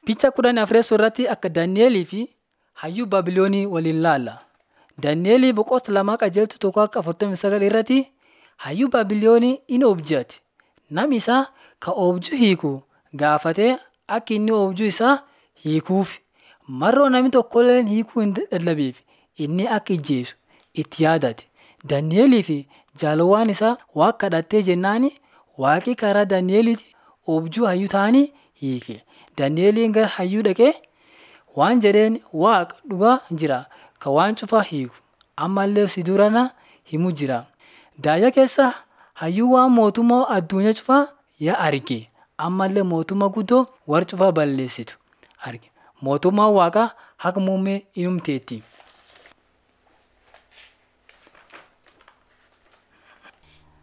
Fiicha kudhan afreessoo irratti akka Daani'elii fi hayyuu Baabiloonii waliin ilaalla. Daani'elii boqonnaa lama qajeeltu tokko akka 49 irratti hayyuu Baabiloonii in oobjate. Namni isaa ka oobjuu hiiku gaafatee akka inni oobjuu isaa hiikuuf mar'oo namni tokkolleen hiikuu hin dadhabneef inni akka ijjeesu itti yaadate. Daani'elii fi jaalawwan isaa Waaqa kadhatee jennaani Waaqi karaa Daani'eliitiin oobjuu hayyuu ta'anii hiike. Daani'eliin gara hayyuu dhaqee waan jedheen Waaqa dhugaa jira ka waan cufaa hiiku ammallee si durana himu jira. Daaya keessa hayyuu waan mootummaa addunyaa cufaa yaa arge ammallee mootummaa guddoo warra cufaa balleessitu arge. Mootummaan Waaqaa haqa muummee inumteetti.